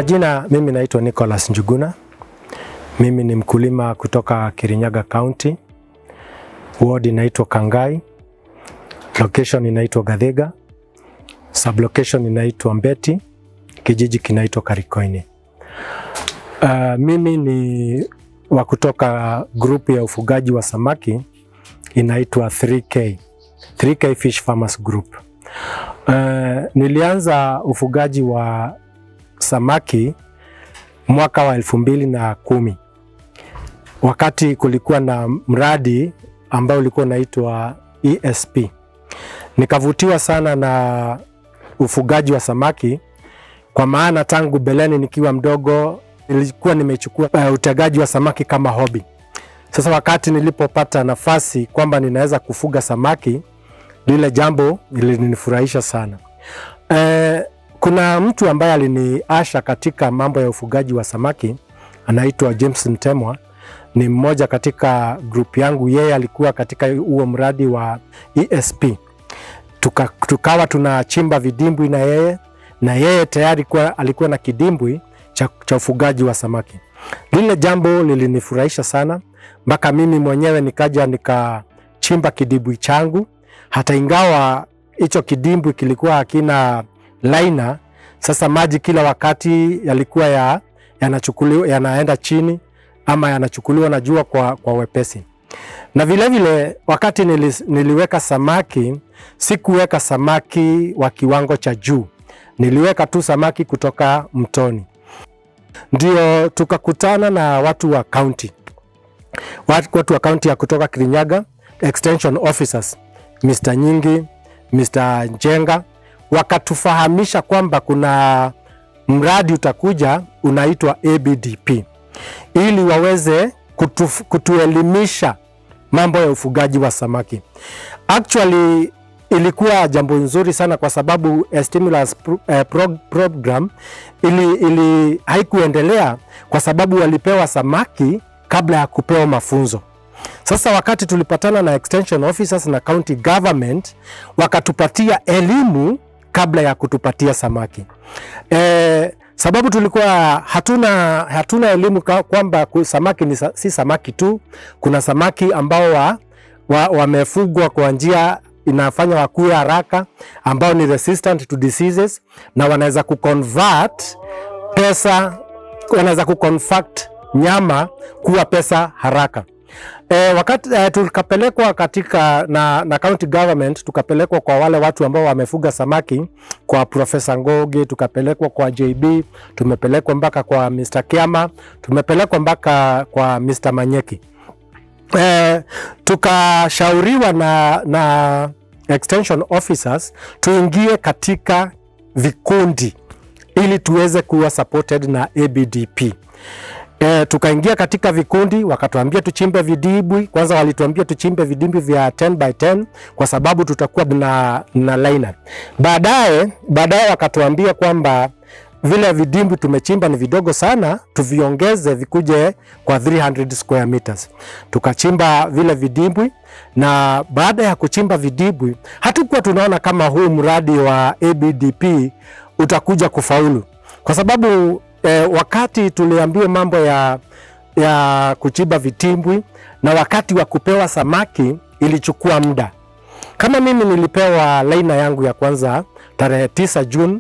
majina, mimi naitwa Nicholas Njuguna. Mimi ni mkulima kutoka Kirinyaga County. Ward inaitwa Kangai. Location inaitwa Gathega. Sublocation inaitwa Mbeti. Kijiji kinaitwa Karikoini. Uh, mimi ni wa kutoka grupu ya ufugaji wa samaki inaitwa 3K. 3K Fish Farmers Group. Uh, nilianza ufugaji wa samaki mwaka wa elfu mbili na kumi wakati kulikuwa na mradi ambao ulikuwa unaitwa ESP. Nikavutiwa sana na ufugaji wa samaki kwa maana tangu beleni nikiwa mdogo nilikuwa nimechukua uh, utegaji wa samaki kama hobi. Sasa wakati nilipopata nafasi kwamba ninaweza kufuga samaki, lile jambo lilinifurahisha sana. Uh, kuna mtu ambaye aliniasha katika mambo ya ufugaji wa samaki anaitwa James Ntemwa, ni mmoja katika grupu yangu. Yeye alikuwa katika huo mradi wa ESP. Tuka, tukawa tunachimba vidimbwi na yeye na yeye tayari kwa, alikuwa na kidimbwi cha, cha ufugaji wa samaki. Lile jambo lilinifurahisha sana mpaka mimi mwenyewe nikaja nikachimba kidimbwi changu, hata ingawa hicho kidimbwi kilikuwa hakina laina. Sasa maji kila wakati yalikuwa ya, yanachukuliwa yanaenda chini ama yanachukuliwa na jua kwa, kwa wepesi. Na vilevile vile, wakati nili, niliweka samaki sikuweka samaki wa kiwango cha juu, niliweka tu samaki kutoka mtoni. Ndio tukakutana na watu wa county, watu wa county ya kutoka Kirinyaga, extension officers Mr. Nyingi, Mr. Njenga wakatufahamisha kwamba kuna mradi utakuja unaitwa ABDP ili waweze kutu, kutuelimisha mambo ya ufugaji wa samaki. Actually ilikuwa jambo nzuri sana kwa sababu stimulus pro, eh, pro, program ili, ili haikuendelea kwa sababu walipewa samaki kabla ya kupewa mafunzo. Sasa wakati tulipatana na extension officers na county government wakatupatia elimu kabla ya kutupatia samaki. E, sababu tulikuwa hatuna, hatuna elimu kwamba samaki ni, si samaki tu. Kuna samaki ambao wamefugwa wa, wa kwa njia inafanya wakue haraka ambao ni resistant to diseases na wanaweza kuconvert pesa, wanaweza kuconvert nyama kuwa pesa haraka. E, wakati e, tukapelekwa katika na, na county government tukapelekwa kwa wale watu ambao wamefuga samaki kwa Profesa Ngoge, tukapelekwa kwa JB, tumepelekwa mpaka kwa Mr. Kiama, tumepelekwa mpaka kwa Mr. Manyeki. E, tukashauriwa na, na extension officers tuingie katika vikundi ili tuweze kuwa supported na ABDP. E, tukaingia katika vikundi, wakatuambia tuchimbe vidimbwi. Kwanza walituambia tuchimbe vidimbwi vya 10 by 10 kwa sababu tutakuwa na, na liner. Baadaye baadaye wakatuambia kwamba vile vidimbwi tumechimba ni vidogo sana, tuviongeze vikuje kwa 300 square meters. Tukachimba vile vidimbwi, na baada ya kuchimba vidimbwi hatukuwa tunaona kama huu mradi wa ABDP utakuja kufaulu kwa sababu E, wakati tuliambiwa mambo ya, ya kuchimba vitimbwi na wakati wa kupewa samaki ilichukua muda. Kama mimi nilipewa laina yangu ya kwanza tarehe 9 Juni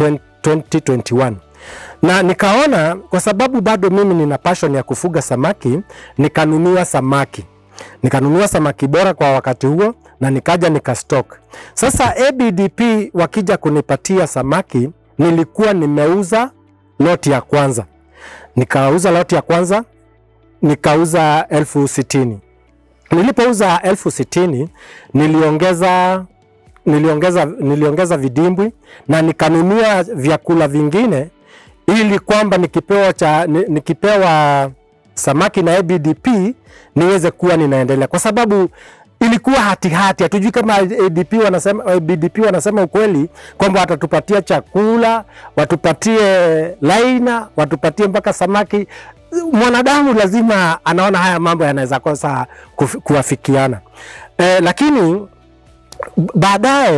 2021 na nikaona kwa sababu bado mimi nina passion ya kufuga samaki, nikanunua samaki nikanunua samaki bora kwa wakati huo na nikaja nikastock. Sasa ABDP wakija kunipatia samaki, nilikuwa nimeuza loti ya kwanza nikauza loti ya kwanza nikauza elfu sitini. Nilipouza elfu sitini niliongeza, niliongeza, niliongeza vidimbwi na nikanunua vyakula vingine ili kwamba nikipewa, cha, nikipewa samaki na ABDP niweze kuwa ninaendelea kwa sababu ilikuwa hatihati, hatujui kama ADP wanasema, ABDP wanasema ukweli kwamba watatupatia chakula, watupatie laina, watupatie mpaka samaki. Mwanadamu lazima anaona haya mambo yanaweza kosa kuwafikiana e, lakini baadaye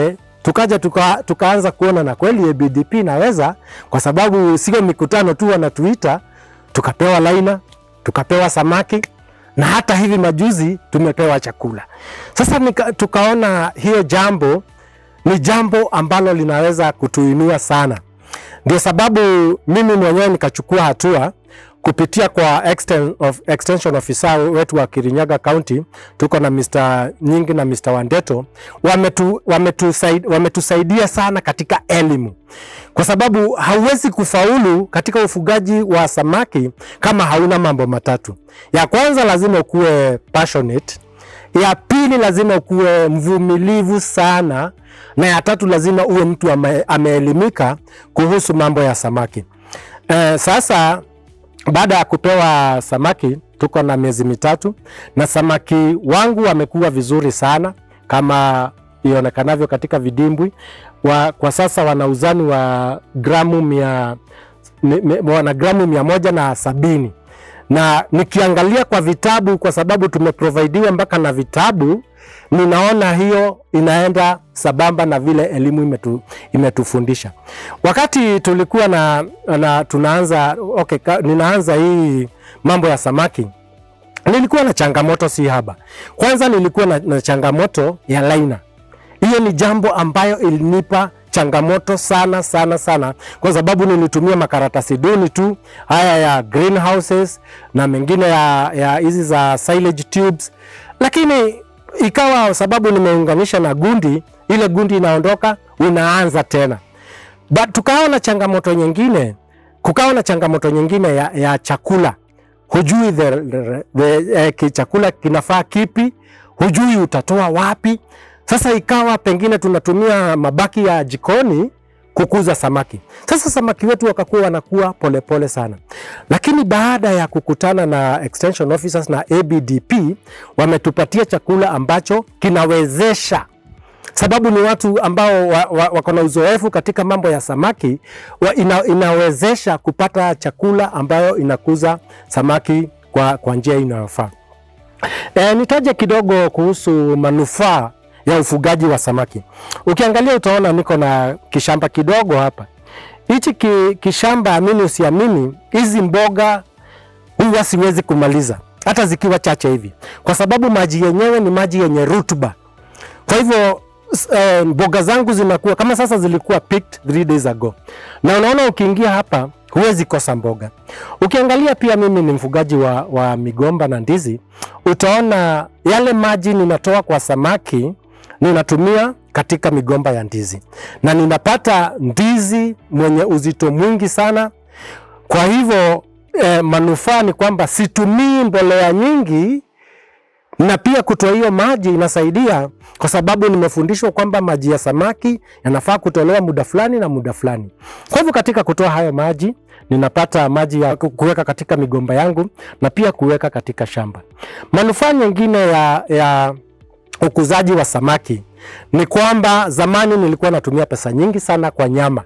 tukaja tuka, tukaanza kuona na kweli ABDP inaweza, kwa sababu sio mikutano tu wanatuita, tukapewa laina, tukapewa samaki na hata hivi majuzi tumepewa chakula. Sasa nika, tukaona hiyo jambo ni jambo ambalo linaweza kutuinua sana. Ndio sababu mimi mwenyewe nikachukua hatua kupitia kwa exten, of, extension officer wetu wa Kirinyaga County, tuko na Mr. Nyingi na Mr. Wandeto wametu, wametusaid, wametusaidia sana katika elimu, kwa sababu hauwezi kufaulu katika ufugaji wa samaki kama hauna mambo matatu. Ya kwanza lazima ukuwe passionate, ya pili lazima ukuwe mvumilivu sana, na ya tatu lazima uwe mtu ame, ameelimika kuhusu mambo ya samaki. Eh, sasa baada ya kupewa samaki tuko na miezi mitatu na samaki wangu wamekuwa vizuri sana kama ionekanavyo katika vidimbwi wa, kwa sasa wana uzani wa gramu mia, mi- mi- wana gramu mia moja na sabini na nikiangalia kwa vitabu, kwa sababu tumeprovidiwa mpaka na vitabu, ninaona hiyo inaenda sambamba na vile elimu imetu, imetufundisha. Wakati tulikuwa na, na tunaanza okay, ka, ninaanza hii mambo ya samaki nilikuwa na changamoto si haba. Kwanza nilikuwa na, na changamoto ya laina. Hiyo ni jambo ambayo ilinipa changamoto sana sana sana, kwa sababu nilitumia makaratasi duni tu haya ya greenhouses na mengine ya ya hizi za silage tubes, lakini ikawa sababu nimeunganisha na gundi, ile gundi inaondoka, unaanza tena but tukawa na changamoto nyingine, kukawa na changamoto nyingine ya, ya chakula. Hujui the, the, the, eh, ki- chakula kinafaa kipi, hujui utatoa wapi. Sasa ikawa pengine tunatumia mabaki ya jikoni kukuza samaki. Sasa samaki wetu wakakuwa wanakuwa polepole sana, lakini baada ya kukutana na extension officers na ABDP wametupatia chakula ambacho kinawezesha sababu ni watu ambao wa, wa, wako na uzoefu katika mambo ya samaki wa, ina, inawezesha kupata chakula ambayo inakuza samaki kwa, kwa njia inayofaa. E, nitaje kidogo kuhusu manufaa ya ufugaji wa samaki. Ukiangalia utaona niko na kishamba kidogo hapa. Hichi ki, kishamba, amini usiamini, hizi mboga huwa siwezi kumaliza hata zikiwa chache hivi, kwa sababu maji yenyewe ni maji yenye rutuba. Kwa hivyo s- eh, mboga zangu zinakuwa kama sasa zilikuwa picked three days ago, na unaona ukiingia hapa huwezi kosa mboga. Ukiangalia pia, mimi ni mfugaji wa, wa migomba na ndizi, utaona yale maji ninatoa kwa samaki ninatumia katika migomba ya ndizi, na ninapata ndizi mwenye uzito mwingi sana. Kwa hivyo eh, manufaa ni kwamba situmii mbolea nyingi na pia kutoa hiyo maji inasaidia kwa sababu nimefundishwa kwamba maji ya samaki yanafaa kutolewa muda fulani na muda fulani. Kwa hivyo katika kutoa hayo maji ninapata maji ya ku- kuweka katika migomba yangu na pia kuweka katika shamba. Manufaa nyingine ya, ya ukuzaji wa samaki ni kwamba zamani nilikuwa natumia pesa nyingi sana kwa nyama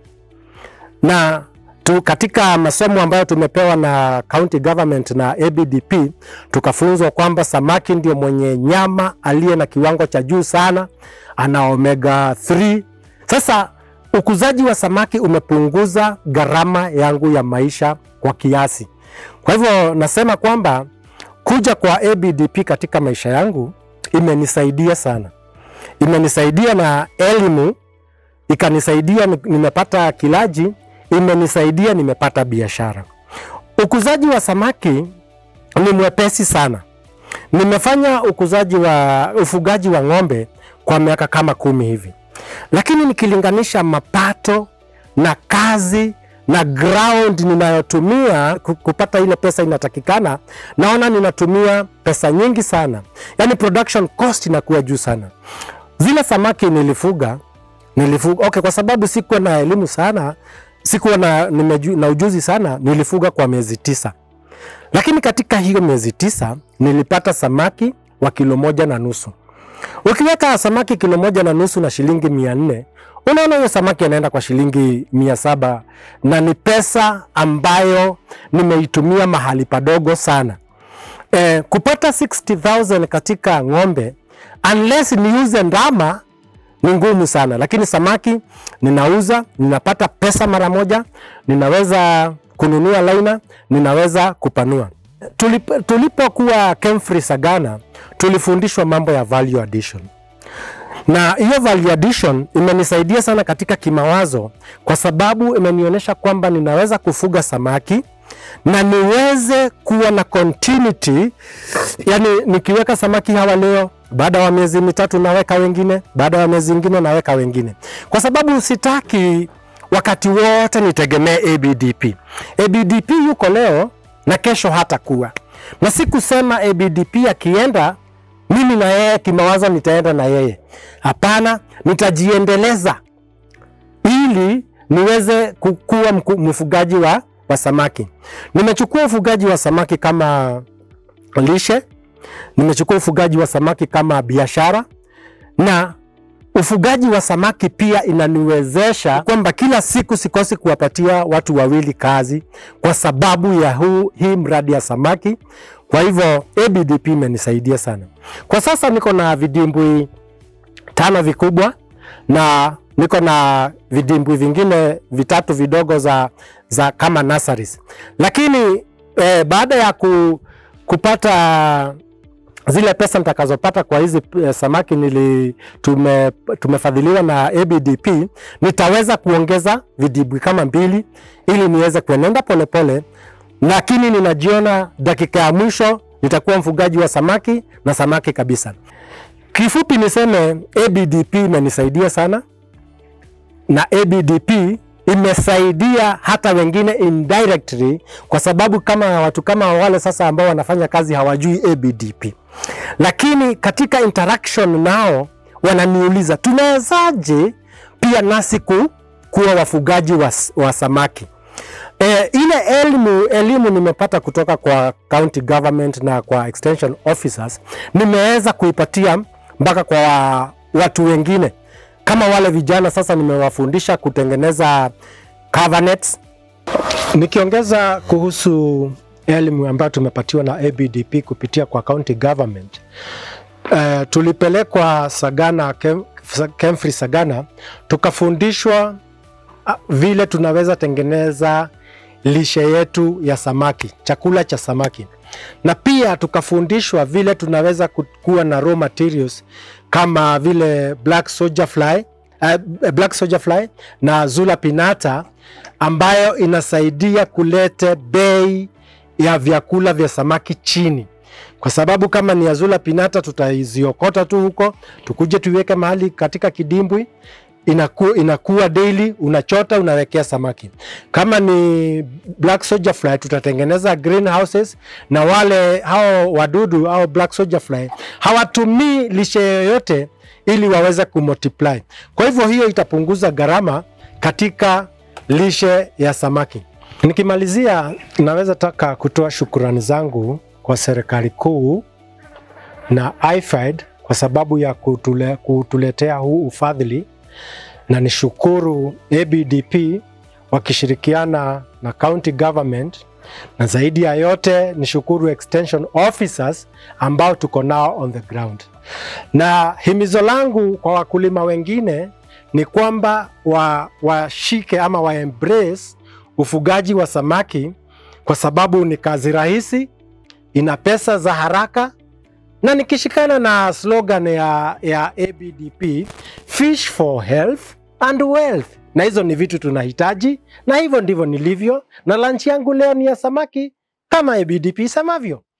na tu katika masomo ambayo tumepewa na county government na ABDP tukafunzwa kwamba samaki ndio mwenye nyama aliye na kiwango cha juu sana, ana omega 3. Sasa ukuzaji wa samaki umepunguza gharama yangu ya maisha kwa kiasi. Kwa hivyo nasema kwamba kuja kwa ABDP katika maisha yangu imenisaidia sana, imenisaidia na elimu ikanisaidia ni- nimepata kilaji, imenisaidia nimepata biashara. Ukuzaji wa samaki ni mwepesi sana. Nimefanya ukuzaji wa ufugaji wa ng'ombe kwa miaka kama kumi hivi, lakini nikilinganisha mapato na kazi na ground ninayotumia ku- kupata ile pesa inatakikana, naona ninatumia pesa nyingi sana, yaani production cost inakuwa juu sana. Zile samaki nilifuga nilifuga okay, kwa sababu sikuwa na elimu sana, sikuwa na, nimeju, na ujuzi sana, nilifuga kwa miezi tisa, lakini katika hiyo miezi tisa nilipata samaki wa kilo moja na nusu. Ukiweka samaki kilo moja na nusu na shilingi mia nne unaona huyo samaki anaenda kwa shilingi mia saba na ni pesa ambayo nimeitumia mahali padogo sana. Eh, kupata 60,000 katika ng'ombe unless niuze ndama ni ngumu sana, lakini samaki ninauza, ninapata pesa mara moja, ninaweza kununua laina, ninaweza kupanua. Tulip, tulipokuwa Kemfree Sagana tulifundishwa mambo ya value addition na hiyo value addition imenisaidia sana katika kimawazo, kwa sababu imenionyesha kwamba ninaweza kufuga samaki na niweze kuwa na continuity, yani nikiweka samaki hawa leo, baada ya miezi mitatu naweka wengine, baada ya miezi ingine naweka wengine, kwa sababu sitaki wakati wote nitegemee ABDP. ABDP yuko leo na kesho hatakuwa, na si kusema ABDP akienda mimi na yeye kimawazo nitaenda na yeye. Hapana, nitajiendeleza ili niweze kuwa mfugaji wa, wa samaki. Nimechukua ufugaji wa samaki kama lishe, nimechukua ufugaji wa samaki kama biashara, na ufugaji wa samaki pia inaniwezesha kwamba kila siku sikosi kuwapatia watu wawili kazi kwa sababu ya huu, hii mradi ya samaki. Kwa hivyo ABDP imenisaidia sana. Kwa sasa niko na vidimbwi tano vikubwa na niko na vidimbwi vingine vitatu vidogo za, za kama nurseries. Lakini eh, baada ya ku, kupata zile pesa nitakazopata kwa hizi eh, samaki nili tume, tumefadhiliwa na ABDP, nitaweza kuongeza vidimbwi kama mbili ili niweze kuenenda polepole lakini ninajiona dakika ya mwisho nitakuwa mfugaji wa samaki na samaki kabisa. Kifupi niseme ABDP imenisaidia sana, na ABDP imesaidia hata wengine indirectly, kwa sababu kama watu kama wale sasa ambao wanafanya kazi hawajui ABDP, lakini katika interaction nao wananiuliza tunawezaje pia nasi ku, kuwa wafugaji wa, wa samaki. E, ile elimu, elimu nimepata kutoka kwa county government na kwa extension officers nimeweza kuipatia mpaka kwa watu wengine kama wale vijana sasa nimewafundisha kutengeneza cover nets. Nikiongeza kuhusu elimu ambayo tumepatiwa na ABDP kupitia kwa county government uh, tulipelekwa Sagana, Kem, Kemfree Sagana tukafundishwa uh, vile tunaweza tengeneza lishe yetu ya samaki, chakula cha samaki, na pia tukafundishwa vile tunaweza kuwa na raw materials kama vile black soldier fly, uh, black soldier fly na Zula pinnata ambayo inasaidia kulete bei ya vyakula vya samaki chini, kwa sababu kama ni Azula pinnata tutaiziokota tu huko tukuje tuiweke mahali katika kidimbwi inaku, inakuwa daily, unachota unawekea samaki. Kama ni black soldier fly tutatengeneza greenhouses, na wale hao wadudu au black soldier fly hawatumii lishe yoyote ili waweze kumultiply. Kwa hivyo hiyo itapunguza gharama katika lishe ya samaki. Nikimalizia, naweza taka kutoa shukurani zangu kwa serikali kuu na IFAD kwa sababu ya kutule, kutuletea huu ufadhili na nishukuru ABDP wakishirikiana na county government, na zaidi ya yote nishukuru extension officers ambao tuko nao on the ground. Na himizo langu kwa wakulima wengine ni kwamba washike wa ama wa embrace ufugaji wa samaki kwa sababu ni kazi rahisi, ina pesa za haraka na nikishikana na slogan ya, ya ABDP fish for health and wealth, na hizo ni vitu tunahitaji, na hivyo ndivyo nilivyo, na lunch yangu leo ni ya samaki kama ABDP isemavyo.